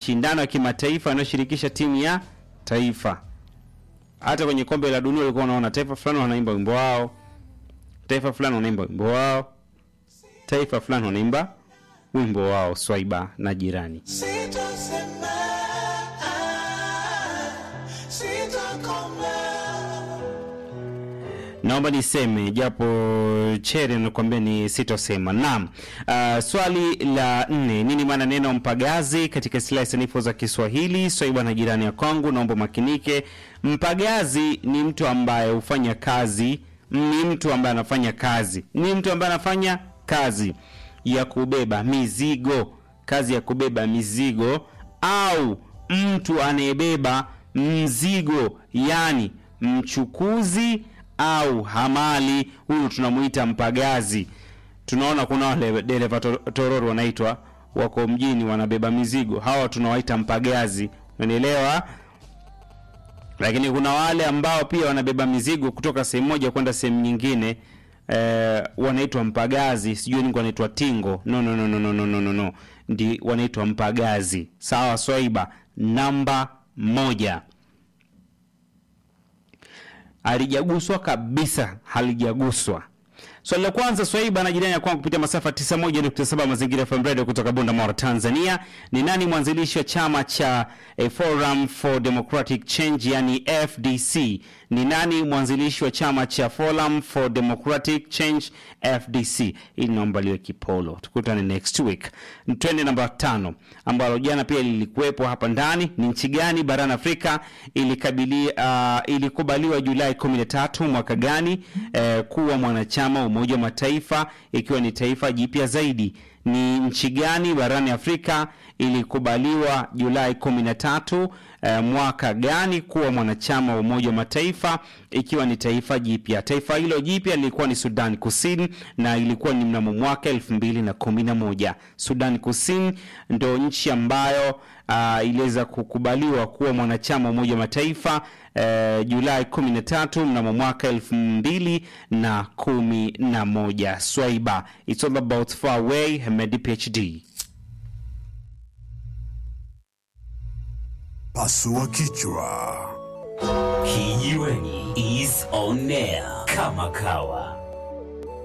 mashindano ya kimataifa yanayoshirikisha timu ya taifa. Hata kwenye kombe la dunia ulikuwa unaona taifa fulani wanaimba wimbo wao, taifa fulani wanaimba wimbo wao, taifa fulani wanaimba wimbo wao. Swaiba na jirani Sitasema, sitakoma. naomba niseme japo chere nakwambia ni sitosema. Naam. Uh, swali la nne, nini maana neno mpagazi katika silaha sanifu za Kiswahili? Swaiba na jirani ya kwangu, naomba makinike. Mpagazi ni mtu ambaye hufanya kazi, ni mtu ambaye anafanya kazi, ni mtu ambaye anafanya kazi ya kubeba mizigo, kazi ya kubeba mizigo au mtu anayebeba mzigo, yani mchukuzi au hamali, huyu tunamuita mpagazi. Tunaona kuna wale dereva to- tororo wanaitwa wako mjini wanabeba mizigo, hawa tunawaita mpagazi, unanielewa? Lakini kuna wale ambao pia wanabeba mizigo kutoka sehemu moja kwenda sehemu nyingine eh, wanaitwa mpagazi, sijui nini wanaitwa tingo. No, no, no, no, no, no, no, no, no. Ndi wanaitwa mpagazi. Sawa, Swaiba namba moja halijaguswa kabisa, halijaguswa. Swali la kwanza, Swaiba na jirani ya kwangu kupitia masafa 91.7 Mazingira FM Radio kutoka Bunda Mara, Tanzania. Ni nani mwanzilishi wa chama cha eh, Forum for Democratic Change yani FDC? Ni nani mwanzilishi wa chama cha Forum for Democratic Change FDC? Hili naomba liwe kipolo. Tukutane next week. Twende namba tano ambalo jana pia lilikuwepo hapa ndani. Ni nchi gani barani Afrika ilikabili, uh, ilikubaliwa Julai 13 mwaka gani eh, kuwa mwanachama wa Umoja wa Mataifa ikiwa ni taifa jipya zaidi? Ni nchi gani barani Afrika ilikubaliwa Julai 13 eh, mwaka gani kuwa mwanachama wa Umoja wa Mataifa ikiwa ni taifa jipya? Taifa hilo jipya lilikuwa ni Sudan Kusini na ilikuwa ni mnamo mwaka 2011. Sudan Kusini ndo nchi ambayo uh, iliweza kukubaliwa kuwa mwanachama wa Umoja wa Mataifa uh, Julai 13 mnamo mwaka 2011. Swaiba, it's all about far away, Hemedi PhD. Pasua kichwa. Kijiweni is on air kama kawa.